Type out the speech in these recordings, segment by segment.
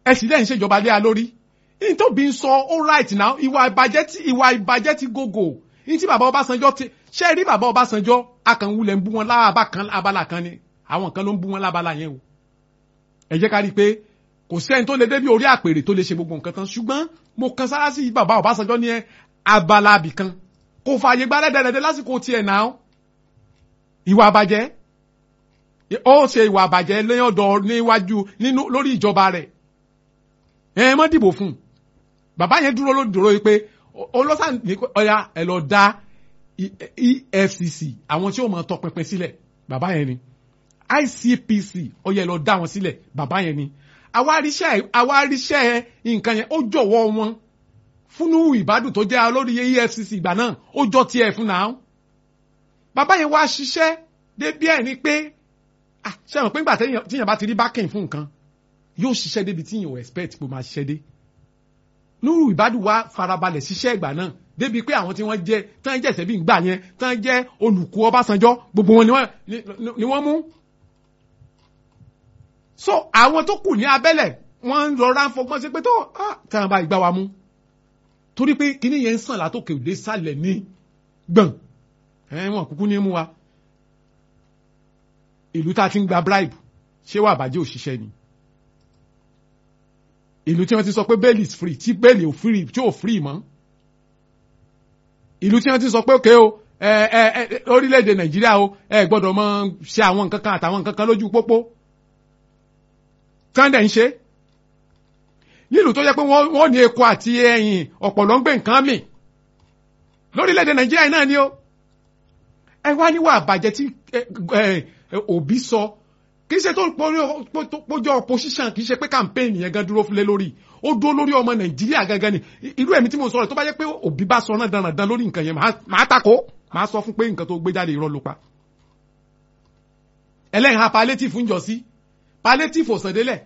ẹ sì lẹ́yìn ṣèjọba lé a lórí ní tó bí ń sọ all right now ìwà ìbàjẹ́ tí ìwà ìbàjẹ́ ti gògò ní tí bàbá Ọbásanjọ́ ti ṣe rí bàbá Ọbásanjọ́ akànwulẹ̀ ń bú wọn lábàbà kan abala kan ni àwọn kan ló ń bú wọn lábala yẹn o ẹ jẹ́ ká rí i pé kò sẹ́ni tó lè débi orí àpèrè tó lè ṣe gbogbo nǹkan tán ṣùgbọ́n mo kan sára sí bàbá Ọbásanjọ́ ní abala abì kan kò fààyè gba dẹ́dẹ́dẹ́dẹ́ lásìkò tiẹ̀ náà ìwà àbàjẹ́ ó ṣe ìwà àbàjẹ́ lẹ́yọ̀dọ̀ níwájú nínú lórí ìjọba rẹ̀ ẹ mọ́ dìbò fún un bàbá yẹn dúró lódòró yìí pé olóṣà ní ọ̀yà ẹ lọ dá EFCC àwọn tí ó mọ̀ tọpinpin sílẹ̀ bàbá yẹn ni ICPC ọ̀yà ẹ lọ dá wọn sílẹ̀ bàbá yẹn ni àwáríṣẹ́ nǹkan yẹn ó jọ̀wọ́ wọn fúnú ìbádùn tó jẹ́ olórí EFCC ìgbà náà ó jọ tiẹ̀ fún náà bàbá yẹn wá ṣiṣẹ́ débi ẹ̀ ni pé ṣe mọ̀ pé nígbà tíyàn bá ti rí bákìn fún nǹkan yóò ṣiṣẹ́ débi tíyàn ò expect kó máa ṣiṣẹ́ dé nuru ìbádùn wa farabalẹ̀ ṣiṣẹ́ ìgbà náà débi pé àwọn tí wọ́n jẹ́ tí wọ́n jẹ́ ìṣẹ́bí ìgbà yẹn tí wọ́n jẹ́ olùkú Ọbásanjọ́ gbogbo wọn ni wọ́n mú so àwọn tó kù ní abẹ́lẹ̀ wọ́n ń rọra ń fọgbọ́n sí pé tó tí wọ́n bá ìgbà wa mú torí pé kíní yẹn ń sàn látòkè òde sálẹ̀ ní gbọ̀n ẹ̀wọ̀n kúkú ní mú wa ìlú tá a ti ń gba bribe ṣé wà bàjẹ́ òṣìṣẹ́ ni ìlú tí wọ́n ti sọ pé bail is free tí bail ò free tí ò free mọ́ ìlú tí wọ́n ti sọ pé òkè o ẹ ẹ ẹ orílẹ̀-èdè nàìjíríà o ẹ gbọ́dọ̀ mọ ṣe àwọn nǹkan kan àtàwọn nǹkan kan lójú pópó kàndẹ̀ ń ṣe nílùú tó yẹ pé wọ́n ní eku àti ẹ̀yìn ọ̀pọ̀lọ́ ń gbé nǹkan mì lórílẹ̀-èdè nàìjíríà náà ni ó ẹ wá níwà àbàjẹ́ tí òbí sọ kì í ṣe tó pójọ opposition kì í ṣe pé campaign yẹn gan dúró fúnlé lórí ó dúró lórí ọmọ nàìjíríà gangan ni irú ẹ̀mí tí mo sọ̀rọ̀ tó bá yẹ pé òbí bá sọ náà dandan lórí nǹkan yẹn màá takò màá sọ fún pé nǹkan tó gbé jáde irọ́ ló pa ẹlẹ́yìn ha palliative ń jọ sí palliative ò sàndélẹ̀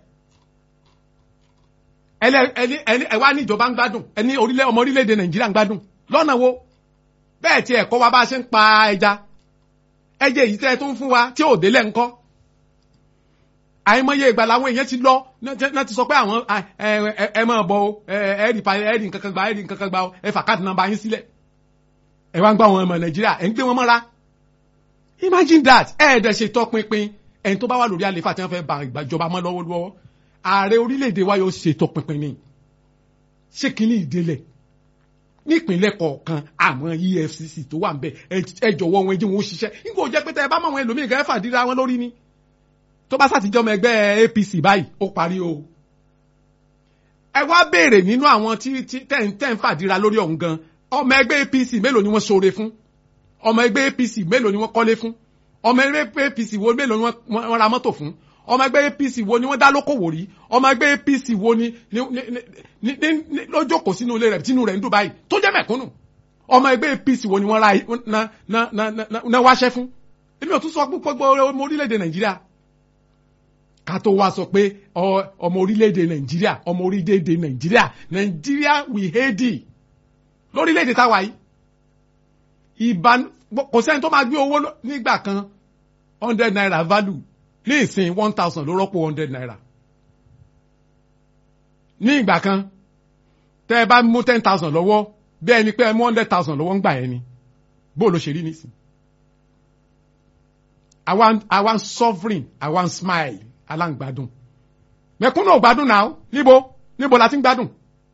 ẹni ẹ wá ní ìjọba ń gbádùn ẹni ọmọ orílẹ̀-èdè nàìjíríà ń gbádùn lọ́nà wo bẹ́ẹ̀ tí ẹ̀kọ́ wa bá ṣe ń pa ẹja ẹjẹ èyí tẹ́ ẹ tó ń fún wa tí ò délẹ̀ ńkọ́ àìmọye ìgbà làwọn èèyàn ti lọ náà ti sọ pé àwọn ẹ máa bọ ẹ rí pa ẹ rí nǹkan kan gba ẹ rí nǹkan kan gba ẹ fà káàdì nàmbà yín sílẹ̀ ẹ wá ń gbọ́ àwọn ọmọ nàìjíríà ẹ ń gbé wọn mọ́ra imagine that ẹ ẹ̀ dẹ̀ ṣe tọpinpin ẹni tó bá wà lórí àlefa tí wọ́n fẹ́ ba ìgbàjọba mọ́ lọ́wọ́lọ́wọ́ ààrẹ orílẹ̀-èdè wa yóò ṣe tọpinpin ni ṣé kínní ìdélẹ̀ nípínlẹ̀ kọ̀ọ̀kan àwọn EFCC tó wà ń bẹ̀ ẹ jọ̀wọ́ wọn ẹ jẹ́ wọn ó ṣiṣẹ́ nígbà ó jẹ́ pé tẹ́ ẹ bá mọ̀ àwọn ẹlòmíì gẹ́gẹ́ fàdíra wọn lórí ni tó bá sàtijọ́ ọmọ ẹgbẹ́ APC báyìí ó parí o. ẹ wá béèrè nínú àwọn tí tẹ́ ń fàdíra lórí ọ̀hún gan ọmọ ẹgbẹ́ APC mélòó ni wọ́n ṣoore fún ọmọ ẹgbẹ́ APC mélòó ni wọ́n kọ́lé fún ọmọ ẹgbẹ́ APC wo mélòó ni wọ́n ra mọ́tò fún ọmọ ẹgbẹ́ APC wo ni wọ́n dá lókòwò rí ọmọ ẹgbẹ́ APC wo ni lójókòó sínú ilé rẹ̀ tínú rẹ̀ ń dùn báyìí tó jẹ́ mẹ̀kúnnù ọmọ ẹgbẹ́ APC wo ni wọ́n ra na wáṣẹ́ fún èmi ò tún sọ gbogbo ọmọ orílẹ̀-èdè Nàìjíríà ká tó wá sọ pé ọmọ orílẹ̀-èdè Nàìjíríà ọmọ orílẹ̀-èdè Nàìjíríà Nàìjíríà we hate it lórílẹ̀-èdè táwa yìí ìbánu kò sẹ́ni tó máa gbé owó nígbà kan hundred naira value ní ìsìn one thousand ló rọ́pò hundred naira. ní ìgbà kan tẹ́ ẹ bá mú ten thousand lọ́wọ́ bí ẹni pé ẹ mú hundred thousand lọ́wọ́ ń gbà yẹn ni bó ló ṣe rí nísìn. àwa ń sovereign àwa ń smile aláǹgbádùn mẹ̀kúnnù ò gbádùn náà níbo níbo la ti ń gbádùn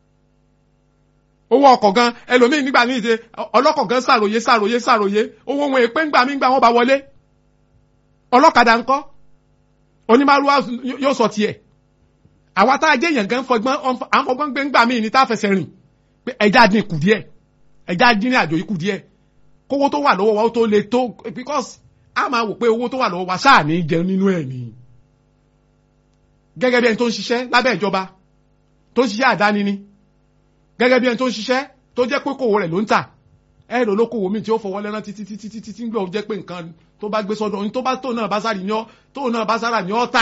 owó ọkọ̀ gan ẹlòmíì nígbà ní ìṣe ọlọ́kọ̀ gan ṣàròyé ṣàròyé ṣàròyé owó wọn èpè ńgbà mí ńgbà wọn bá wọlé ọlọ́kadà ńkọ́ onímàrúwá yóò sọ tiẹ̀ àwa tá a jẹ́ èèyàn gan fọgbọ́n à ń fọgbọ́n gbé ńgbà míì ní tá a fẹsẹ̀ rìn pé ẹja dín kù díẹ̀ ẹja dín ní àjò yìí kù díẹ̀ kówó tó wà lọ́wọ́ wa ó tó le tó because a máa wò pé owó tó wà lọ́wọ́ wa ṣáà ní jẹun nínú ẹ̀ ni gẹ́gẹ́ bí ẹni tó ń ṣiṣẹ́ lábẹ́ ìjọba tó ń ṣiṣẹ́ àdáni ni gẹ́gẹ́ bí ẹni tó ń ṣiṣẹ́ tó jẹ́ pé kòwò rẹ̀ ló ń tà ẹ̀rọ olókòwò mi tí ó fọwọ́ lẹ́rán títí títí títí tí ń gbọ́ jẹ́ pé nǹkan tó bá gbé sọ́dọ̀ ní tó bá tó náà bá sáré ní ọ́ tó náà bá sára ní ọ́ tà.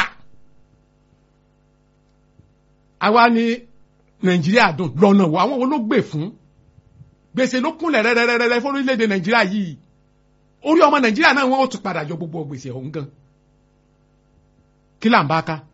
àwa ní nàìjíríà dùn lọ́nà wo àwọn olóògbé fún gbèsè ló kúnlẹ̀ rẹ́rẹ́rẹ́rẹ́ fún orílẹ̀-èdè nàìjíríà yìí orí ọmọ nàìjíríà náà wọ́n ó tún padà yọ gbogbo gbèsè ọ̀hún gan kí là ń bá ká